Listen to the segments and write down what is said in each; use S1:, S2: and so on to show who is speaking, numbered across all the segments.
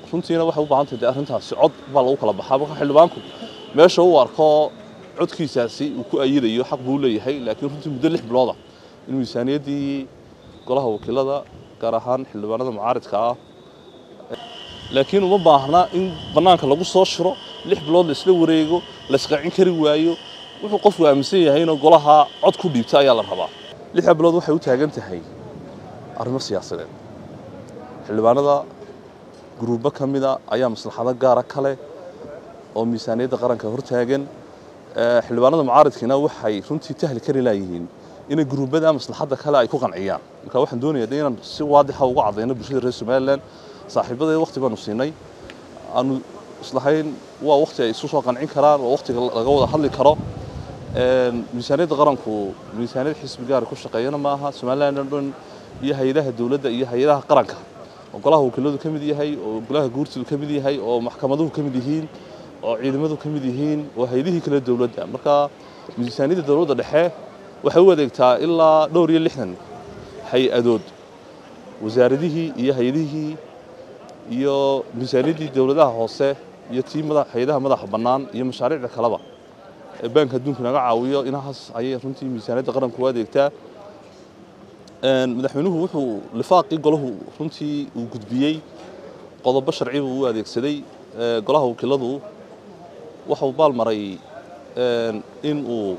S1: runtiina waxay u baahan tahay dee arrintaasi cod baa lagu kala baxaa marka xildhibaanku meesha uu arko codkiisaasi uu ku ayidayo xaq buu leeyahay laakiin runtii muddo lix bilooda in miisaaniyaddii golaha wakiilada gaar ahaan xildhibaanada mucaaridka ah laakiin uma baahna in bannaanka lagu soo shiro lix bilood laisla wareego laisqacin kari waayo wuxuu qofku aaminsan yahay inuu golaha cod ku dhiibta ayaa la rabaa lixda bilood waxay u taagan tahay arrimo siyaasadeed xildhibaanada guruubo ka mida ayaa maslaxado gaara kale oo miisaaniyadda qaranka hortaagan xildhibaanada mucaaridkiina waxay runtii tahli kari laayihiin inay guruubada maslaxadda kale ay ku qanciyaan marka waxaan doonayaa inaan si waadixa uga cadayno bulshada reer somalilan saaxiibadee waqti baanu siinay aanu islahayn waa waqti ay isu soo qancin karaan waa waqtiga laga wada hadli karo miisaaniyadda qaranku miisaaniyad xisbi gaari ku shaqeeyana maaha somalilan oo dhan iyo hay-adaha dowladda iyo hay-adaha qaranka oo golaha wakiiladu ka mid yahay oo golaha guurtidu ka mid yahay oo maxkamaduhu ka mid yihiin oo ciidamadu ka mid yihiin oo hay-adihii kale dowladda marka miisaaniyadda dowladda dhexe waxay u adeegtaa ilaa dhowr iyo lixdan hay-adood wasaaradihii iyo hay-adihii iyo miisaaniyaddii dowladaha hoose iyo tii hay-adaha madaxa bannaan iyo mashaariicda kaleba ee baanka adduunku naga caawiyo inahaas ayay runtii miisaaniyadda qaranku u adeegtaa madaxweynuhu wuxuu lifaaqii golahu runtii uu gudbiyey qodobo sharci buu u adeegsaday golaha wakiiladu waxuu baalmaray in uu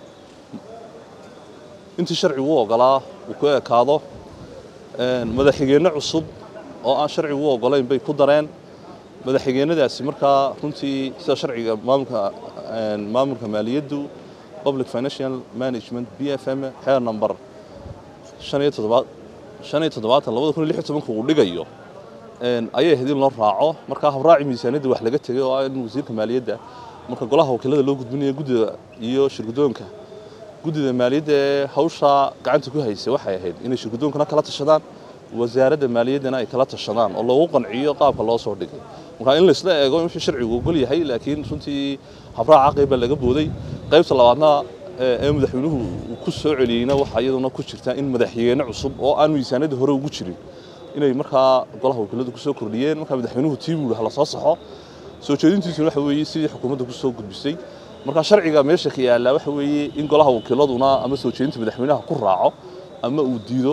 S1: intii sharcigu u ogolaa uu ku ekaado madaxxigeenno cusub oo aan sharcigu u ogolayn bay ku dareen madaxxigeennadaasi markaa runtii sida sharciga maamulka maamulka maaliyaddu public financial management b f m xeer number shan iyo toddobaad shan iyo toddobaatan labada kun iyo lix iyo tobanka uu dhigayo ayay ahayd in loo raaco markaa habraaci miisaaniyadda wax laga tegay oo ah in wasiirka maaliyadda marka golaha wakiilada loo gudbinayo guddida iyo shirguddoonka guddida maaliyadda ee hawshaa gacanta ku haysay waxay ahayd inay shirguddoonkana kala tashadaan wasaaradda maaliyaddana ay kala tashadaan oo loogu qanciyo qaabka loo soo dhigay marka in laisla eego in wixii sharcigu ogol yahay laakiin runtii habraaca qayb baa laga booday qaybta labaadna ee madaxweynuhu uu ku soo celiyeyna waxaa iyaduna ku jirta in madaxxigeenno cusub oo aan miisaaniyadda hore ugu jirin inay markaa golaha wakiiladu ku soo kordhiyeen markaa madaxweynuhu tii buu hala soo saxo soo jeedintiisuna waxa weeye sidii xukuumadda ku soo gudbisay marka sharciga meesha ka yaallaa waxa weeye in golaha wakiiladuna ama soo jeedinta madaxweynaha ku raaco ama uu diido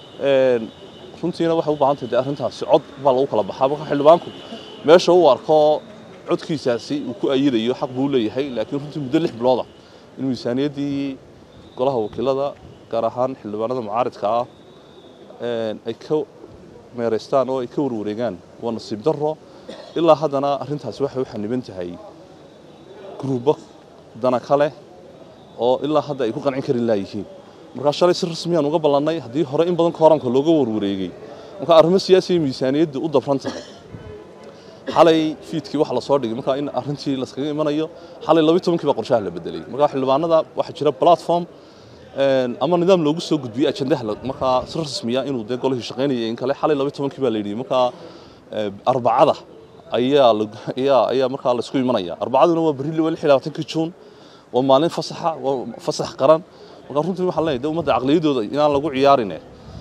S1: runtiina waxay u baahan tahay dee arrintaasi cod baa lagu kala baxaa marka xildhibaanku meesha uu arko codkiisaasi uu ku ayidayo xaq buu leeyahay laakiin runtii muddo lix bilooda in miisaaniyaddii golaha wakiilada gaar ahaan xildhibaanada mucaaridka ah ay ka meeraystaan oo ay ka warwareegaan waa nasiib darro ilaa haddana arrintaasi waxay u xaniban tahay guruubo dana kale oo ilaa hadda ay ku qancin karin laayihiin markaa shalay si rasmiyaan uga ballannay haddii hore in badan kooranka looga warwareegay marka arrimo siyaasiya miisaaniyadda u dabran tahay xalay fiidkii waxa la soo dhigay markaa in arrintii laskaga imanayo xalay labiyi tobankii baa qorshaha la bedelay markaa xildhibaanada waxaa jira platform ama nidaam loogu soo gudbiyey ajandaha markaa si rasmiya inuu dee golihii shaqaynayay in kale xalay labiyi tobankii baa la yidhi markaa arbacada ayaa ayaa ayaa markaa laisku imanaya arbacaduna waa berri lix iyo labaatankii juun waa maalin fasaxa waa fasax qaran markaa runtii waxaan leenahay de ummadda caqliyadooda inaan lagu ciyaarine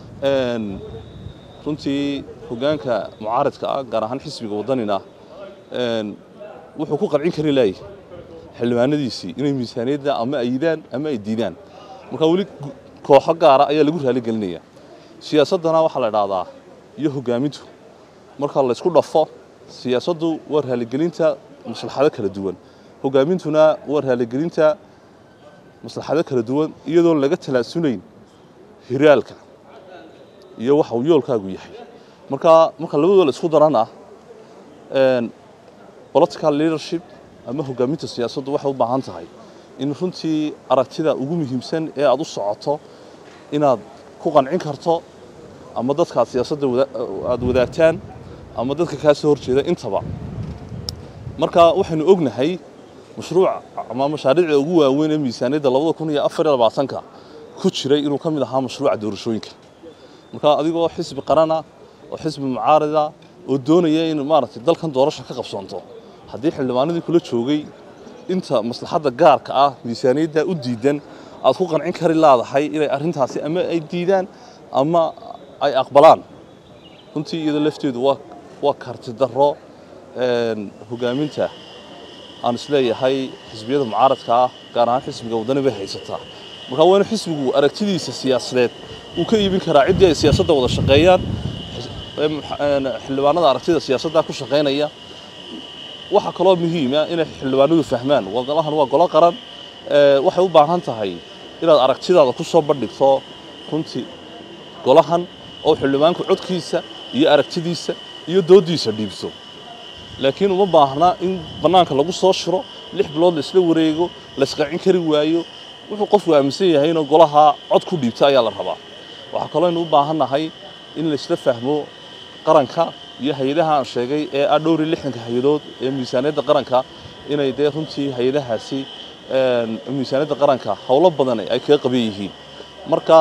S1: runtii hoggaanka mucaaridka ah gaar ahaan xisbiga waddanina wuxuu ku qancin kari laayay xildhibaanadiisii inay miisaaniyadda ama ayidaan ama ay diidaan markaa weli kooxo gaara ayaa lagu raali gelinaya siyaasaddana waxaa la idhaahdaa iyo hoggaamintu marka laysku dhafo siyaasaddu waa raaligelinta maslaxado kala duwan hoggaamintuna waa raaligelinta maslaxado kala duwan iyadoon laga talaasunayn hiraalka iyo waxa uu yoolkaagu yahay marka marka labadooda la isku darana political leadership ama hoggaaminta siyaasaddu waxay u baahan tahay in runtii aragtida ugu muhiimsan ee aad u socoto inaad ku qancin karto ama dadkaad siyaasadda aada wadaagtaan ama dadka kaa soo horjeeda intaba marka waxaynu ognahay mashruuc ama mashaariicda ugu waaweyn ee miisaaniyadda labada kun iyo afar iyo labaatanka ku jiray inuu ka mid ahaa mashruuca doorashooyinka marka adigoo xisbi qarana oo xisbi mucaarida oo doonaya in maaragtay dalkan doorasha ka qabsoonto haddii xildhibaanadii kula joogay inta maslaxadda gaarka ah miisaaniyadda u diidan aad ku qancin kari laadahay inay arrintaasi ama ay diidaan ama ay aqbalaan runtii iyada lafteedu waa waa karti darro hogaaminta aan isleeyahay xisbiyada mucaaradka ah gaar ahaan xisbiga waddani bay haysataa markaa waa inu xisbigu aragtidiisa siyaasadeed uu ka iibin karaa ciddii ay siyaasadda wada shaqeeyaan xildhibaanada aragtida siyaasadda ku shaqaynaya waxaa kaloo muhiima inay xildhibaanadu fahmaan golahan waa golo qaran waxay u baahan tahay inaad aragtidaada ku soo bandhigto runtii golahan oo xildhibaanku codkiisa iyo aragtidiisa iyo dooddiisa dhiibto laakiin uma baahna in bannaanka lagu soo shiro lix bilood la isla wareego la isqaacin kari waayo wuxuu qofku aaminsan yahay inuu golaha cod ku dhiibto ayaa la rabaa waxaa kaloo aynu u baahannahay in laisla fahmo qaranka iyo hay-adaha aan sheegay ee ah dhowr iyo lixdanka hay-adood ee miisaaniyadda qaranka inay dee runtii hay-adahaasi miisaaniyadda qaranka howlo badan ay kaga qaban yihiin marka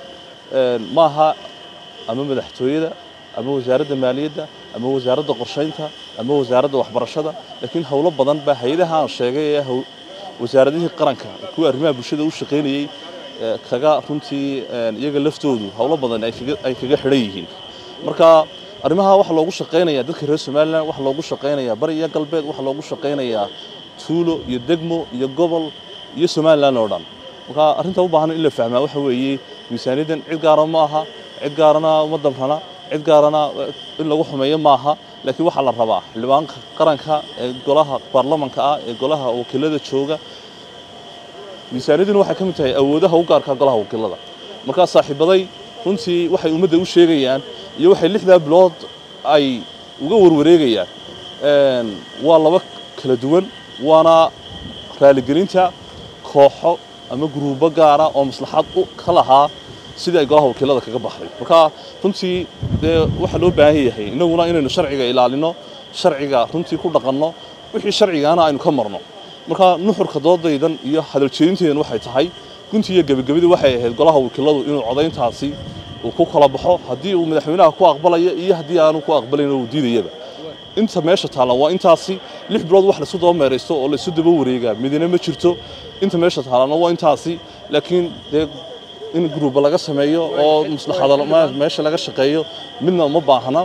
S1: maaha ama madaxtooyada ama wasaaradda maaliyadda ama wasaaradda qorshaynta ama wasaaradda waxbarashada laakiin howlo badan baa hay-adaha aan sheegay ee wasaaradihii qaranka kuwa arrimaha bulshada u shaqaynayey kaga runtii iyaga laftoodu howlo badan ay kaga xidhan yihiin marka arrimaha waxaa loogu shaqaynayaa dadka reer somalilan waxaa loogu shaqaynayaa bari iyo galbeed waxaa loogu shaqaynayaa tuulo iyo degmo iyo gobol iyo somalilan oo dhan marka arrinta u baahan in la fahmaa waxa weeye miisaaniyaddan cid gaara ma aha cid gaarana uma damrana cid gaarana in lagu xumeeyo maaha laakiin waxaa la rabaa xildhibaanka qaranka ee golaha baarlamanka ah ee golaha wakiilada jooga miisaaniyadduna waxay ka mid tahay awoodaha u gaarka golaha wakiilada markaa saaxiibaday runtii waxay ummadda u sheegayaan iyo waxay lixdaa bilood ay uga warwareegayaan waa laba kala duwan waana raaligelinta kooxo ama guruubo gaara oo maslaxad ka lahaa sidii ay golaha wakiilada kaga baxday marka runtii dee waxaa loo baahan yahay innaguna inaynu sharciga ilaalino sharciga runtii ku dhaqanno wixii sharcigaana aynu ka marno marka nuxurka doodaydan iyo hadaljeedintaydan waxay tahay guntii iyo gebagabadii waxay ahayd golaha wakiiladu inuu codayntaasi uu ku kala baxo haddii uu madaxweynaha ku aqbalaya iyo haddii aanu ku aqbalayn uu diidayaba inta meesha taalla waa intaasi lix bilood wax laisu daba meeraysto oo laisu daba wareegaa midina ma jirto inta meesha taallana waa intaasi laakiin dee in gruuba laga sameeyo oo maslaxada meesha laga shaqeeyo midna uma baahna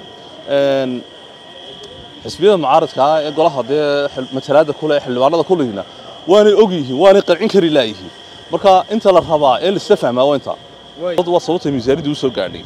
S1: xisbiyada mucaaradka ah ee golaha dee matalaadda kule ee xildhibaanada kulihina waanay og yihiin waanay qancin kari laayihiin marka inta la rabaa ee laisla fahmaa waa intaa waa sababta miisaaniyadda u soo gaadhay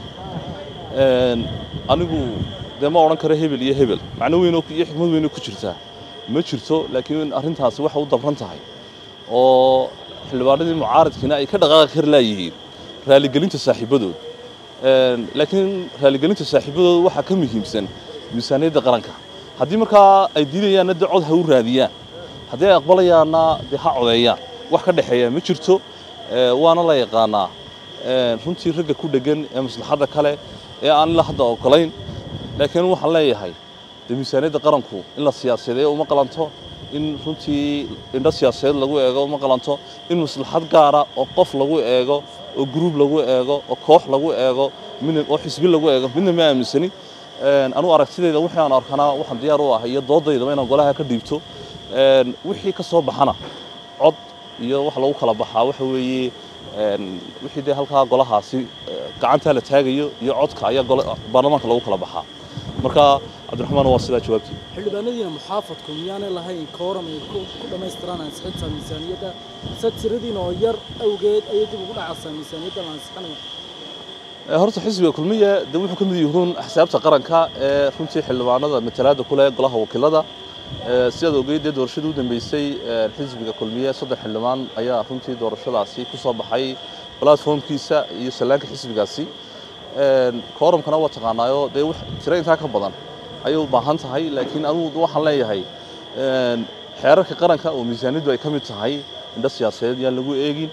S1: anigu dee ma odhan karo hebel iyo hebel macno weyn iyo xikmad weyn ku jirtaa ma jirto laakiin arrintaasi waxay u dabran tahay oo xildhibaanadii mucaaradkiina ay ka dhaqaaqi kari laayihiin raaligelinta saaxiibadood laakiin raaligelinta saaxiibadooda waxaa ka muhiimsan miisaaniyadda qaranka haddii markaa ay diidayaanna dee cod ha u raadiyaan haddii ay aqbalayaanna dee ha codeeyaan wax ka dhexeeya ma jirto waana la yaqaanaa runtii ragga ku dheggan ee maslaxadda kale ee aan ilaa hadda ogolayn laakiin waxaan leeyahay dee miisaaniyadda qaranku in la siyaasadeeyo uma qalanto in runtii indho siyaasadeed lagu eego uma qalanto in maslaxad gaara oo qof lagu eego oo gruub lagu eego oo koox lagu eego midna oo xisbi lagu eego midna ma aaminsani anugu aragtidayda wixii aan arkanaa waxaan diyaar u ahay iyo doodaydaba inaan golaha ka dhiibto wixii ka soo baxana cod iyo wax lagu kala baxaa waxa weeye wixii dee halkaa golahaasi gacantaa la taagayo iyo codka ayaa baarlamaanka lagu kala baxaa marka cabdiraxmaan waa sidaa jawaabtii
S2: xildhibaanadiina muxaafadku miyaanay lahayn kooram ay ku dhammaystiraan ansixinta miisaaniyadda se tiradiina oo yar awgeed ayay dib ugu dhacaysaa miisaaniyadda la ansixinayo
S1: horta xisbiga kulmiye dee wuxuu ka mid yihiin axsaabta qaranka ee runtii xildhibaanada matalaadda ku leh golaha wakiilada sidaad ogeyd dee doorashadii u dambeysay xisbiga kulmiye saddex xildhibaan ayaa runtii doorashadaasi ku soo baxay platformkiisa iyo sallaanka xisbigaasi kooramkana waa taqaanaayo dee tiro intaa ka badan ayay u baahan tahay laakiin anugu waxaan leeyahay xeerarka qaranka oo miisaaniyaddu ay ka mid tahay indho siyaasadeed yaan lagu eegin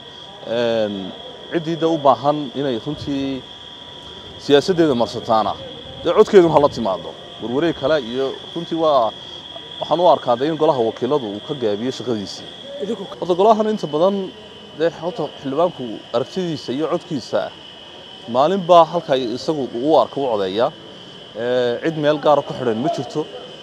S1: ciddii de u baahan inay runtii siyaasaddeeda marsataana dee codkeedun hala timaado warwareeg kale iyo runtii waa waxaan u arkaa dee in golaha wakiiladu uu ka gaabiyo shaqadiisii horta golahan inta badan dee horta xildhibaanku aragtidiisa iyo codkiisa maalin baa halka isagu u arka u codeeyaa cid meel gaara ku xidhan ma jirto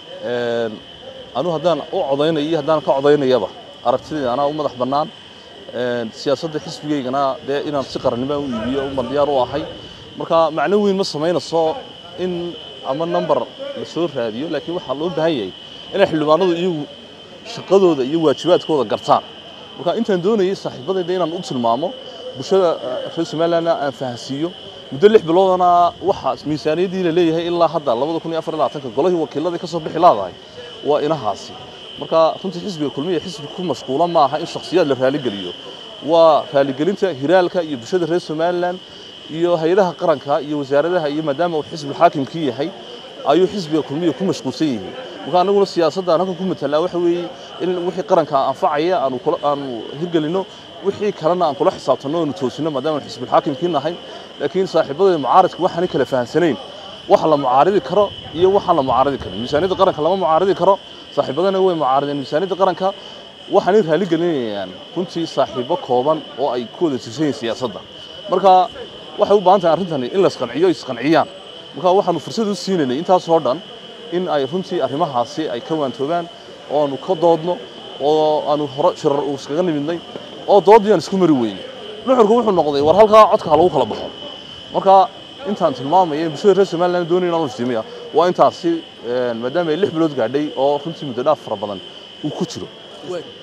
S1: anugu haddaan u codaynaya iyo haddaan ka codaynayaba aragtidayda anaa u madax bannaan siyaasadda xisbigaygana dee inaan si qarannimo u iibiyo uban diyaar u ahay marka macno weyn ma samaynayso in ama number la soo raadiyo laakiin waxaa loo baahan yahay inay xildhibaanadu iyagu shaqadooda iyo waajibaadkooda gartaan marka intaan doonayay saaxiibadayda inaan u tilmaamo bulshada reer somalilandna aan fahansiiyo muddo lix biloodana waxa miisaaniyaddii la leeyahay ilaa hadda labada kun iyo afar iyo labaatanka golihii wakiiladii ka soo bixi laadahay waa inahaasi marka runtii xisbiga kulmiya xisbi ku mashquula ma aha in shakhsiyaad la raaligeliyo waa raaligelinta hiraalka iyo bulshada reer somaliland iyo hay-adaha qaranka iyo wasaaradaha iyo maadaama uu xisbi xaakimkii yahay ayuu xisbiga kulmiya ku mashquulsan yihiin marka anaguna siyaasadda aan halkan ku matalaa waxa weeye in wixii qaranka anfacaya aanu kula aanu hirgelino wixii kalena aan kula xisaabtanno oonu toosino maadaama aan xisbi xaakimkii nahay laakiin saaxiibadayda mucaaradka waxaanay kala fahansanayn waxa la mucaaridi karo iyo waxaan la mucaaridi karin miisaaniyadda qaranka lama mucaaridi karo saaxiibadana way mucaarideen miisaaniyadda qaranka waxaanay raali gelinayaan runtii saaxiibo kooban oo ay ku wada tirsan yihiin siyaasadda marka waxay u baahan tahay arrintani in la isqanciyo isqanciyaan marka waxaanu fursad u siinaynay intaasoo dhan in ay runtii arrimahaasi ay ka waantoobaan oo aanu ka doodno oo aanu hore shirar uu iskaga nimidnay oo doodii aan isku mari weynay nuxurku wuxuu noqday war halkaa codka ha lagu kala baxo marka intaan tilmaamaya bulshada reer somaliland doonaya inaan iftiimiya waa intaasi maadaama ay lix bilood gaadhay oo runtii muddo dhaaf fara badan uu ku jiro